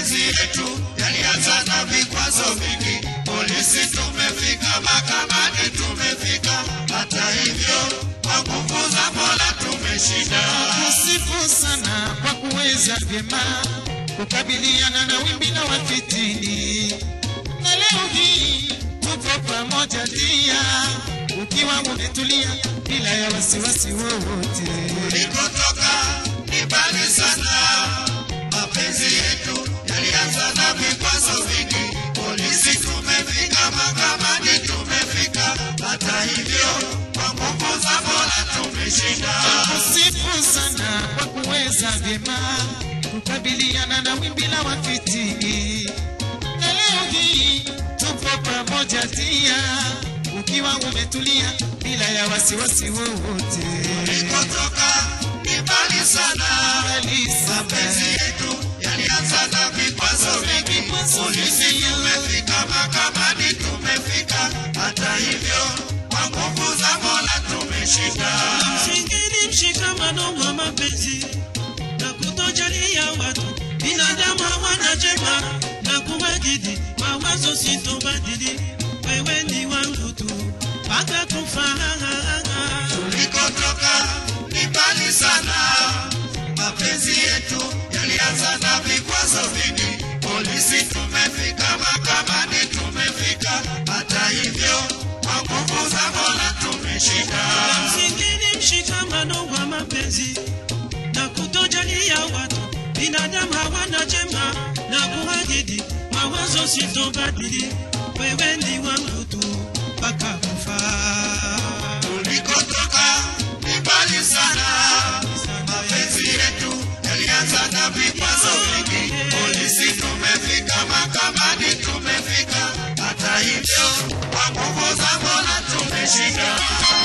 mapenzi yetu yalianza na vikwazo vingi. Polisi tumefika, mahakamani tumefika, hata hivyo kwa nguvu za Mola tumeshinda. Kusifu sana kwa kuweza vyema kukabiliana na wimbi la wafitini, na leo hii tupo pamoja dia, ukiwa umetulia bila ya wasiwasi wowote. Tulikotoka ni mbali sana, mapenzi yetu yalianza na vikwazo vingi. Polisi tumefika, mahakamani tumefika, hata hivyo kwa nguvu za Mola tumeshinda. Kusifu sana kwa kuweza vyema kukabiliana na wimbi la wafitini, na leo hii tupo pamoja dia, ukiwa umetulia bila ya wasiwasi wowote. Tulikotoka ni mbali sana, Kabisa. mapenzi yetu yalianza na vikwazo vingi. Polisi tumefika, mahakamani tumefika, hata hivyo kwa nguvu za Mola tumeshinda. Msingeni mshikamano wa mapenzi na kutojalia watu, binadamu hawana jema na kuwajidi mawazo sitobadili, wewe ni wangu tu mpaka kufa. Tulikotoka ni mbali sana, mapenzi yetu yalianza na vikwazo vingi. Polisi tumefika, mahakamani tumefika, hata hivyo kwa nguvu za Mola tumeshinda. Msingeni mshikamano wa mapenzi na kutojalia watu, binadamu hawana jema na kuwajidi mawazo sitobadili, wewe ni wangu tu mpaka kufa. Tulikotoka ni mbali sana, mapenzi yetu yalianza na vikwazo vingi. Polisi tumefika, mahakamani tumefika, hata hivyo kwa nguvu za Mola tumeshinda.